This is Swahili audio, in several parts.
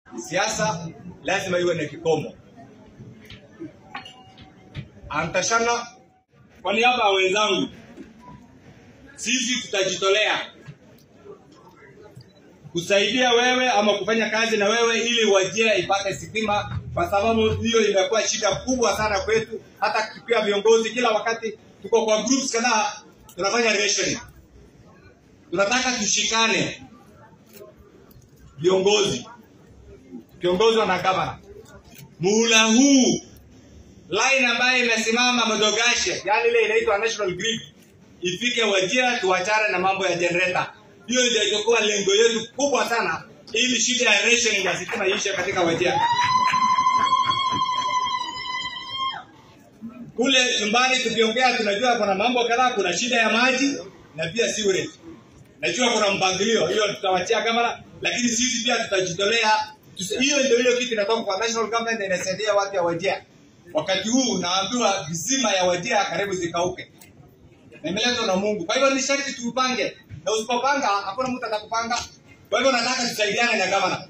Siasa lazima iwe na kikomo. Antashana, kwa niaba ya wenzangu, sisi tutajitolea kusaidia wewe ama kufanya kazi na wewe ili Wajir ipate sitima, kwa sababu hiyo imekuwa shida kubwa sana kwetu. Hata pia viongozi, kila wakati tuko kwa groups kadhaa tunafanya rationing. Tunataka tushikane viongozi kiongozwa na gavana. Muhula huu line ambayo imesimama Modogashe, yani ile inaitwa National Grid, ifike Wajir, tuachane na mambo ya generator. Hiyo ndio itakuwa lengo yetu kubwa sana, ili shida ya rationing ya sitima iishe katika Wajir. Kule nyumbani tukiongea, tunajua kuna mambo kadhaa, kuna shida ya maji na pia sewerage. Najua kuna mpangilio, hiyo tutawachia gavana, lakini sisi pia tutajitolea. Tusi- Hiyo ndio hiyo kitu inatoka kwa national government na inasaidia watu ya Wajir. Wakati huu naambiwa visima ya Wajir karibu zikauke, na imeletwa na Mungu. Kwa hivyo ni sharti tuupange, na usipopanga hakuna mtu atakupanga. Kwa hivyo nataka tusaidiane na gavana.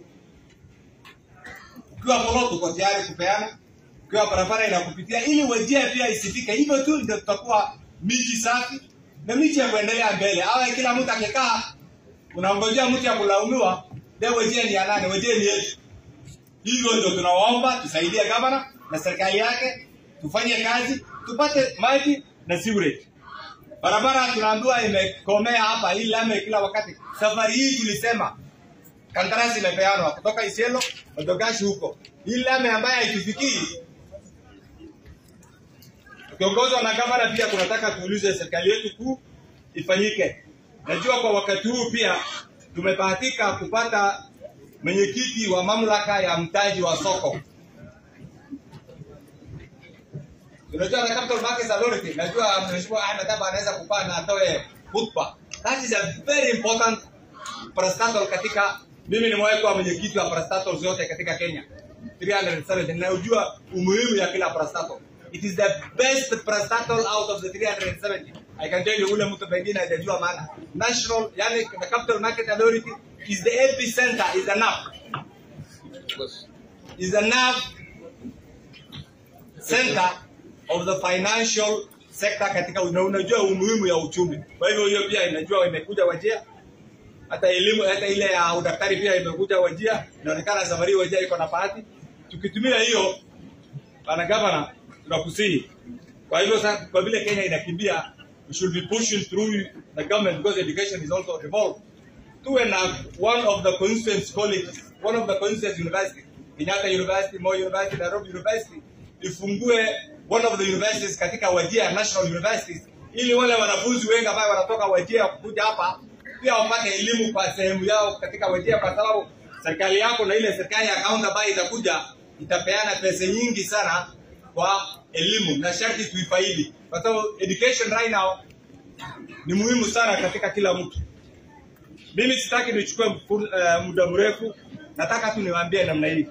Ukiwa polo tuko tayari kupeana, ukiwa barabara inakupitia, ili Wajir pia isifike hivyo tu, ndio tutakuwa miji safi na miji ya kuendelea mbele. Awe kila mtu akikaa unangojea mtu ya kulaumiwa, leo Wajir ni ya nani? Wajir ni yetu. Hivyo ndio tunawaomba tusaidie gavana na serikali yake, tufanye kazi, tupate maji na sewerage. Barabara tunaambiwa imekomea hapa, hii lame kila wakati. Safari hii tulisema kandarasi imepeanwa kutoka Isiolo Modogashi huko, hii lame ambayo haitufikii tukiongozwa na gavana. Pia tunataka tuulize serikali yetu kuu ifanyike. Najua kwa wakati huu pia tumebahatika kupata mwenyekiti wa mamlaka ya mtaji wa soko. Unajua na Capital Markets Authority, najua Mheshimiwa Ahmed Abba anaweza kupaa na atoe hotuba. That is a very important parastatal katika mimi nimewahi kuwa mwenyekiti wa parastatals zote katika Kenya 370 na ujua umuhimu ya kila parastatal. It is the best parastatal out of the 370. I can tell you ule mtu pengine hajajua maana. National, yani the Capital Market Authority is the epicenter, is the nerve. Is the nerve center of the financial sector katika una, unajua umuhimu ya uchumi. Kwa hivyo hiyo pia inajua imekuja Wajir, hata elimu hata ile ya udaktari pia imekuja Wajir. Inaonekana safari hii Wajir iko na bahati. Tukitumia hiyo, bana gavana, tunakusihi. Kwa hivyo sasa, kwa vile Kenya inakimbia, we should be pushing through the government because education is also involved. Tuwe na one of the constituent colleges, one of the constituent university, Kenyatta University, Moi University, Nairobi University, ifungue one of the universities katika Wajir National Universities, ili wale wanafunzi wengi ambao wanatoka Wajir kuja hapa pia wapate elimu kwa sehemu yao katika Wajir, kwa sababu serikali yako na ile serikali ya kaunti ambayo itakuja itapeana pesa nyingi sana kwa elimu, na sharti tuifaidi, kwa sababu education right now ni muhimu sana katika kila mtu. Mimi sitaki nichukue mfu- eh, muda mrefu, nataka tu niwaambie namna hii.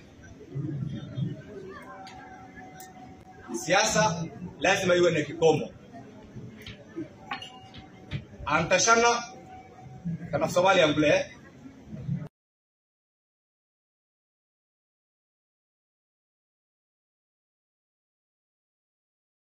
Siasa lazima iwe na kikomo. Antashana kana Somalia mbele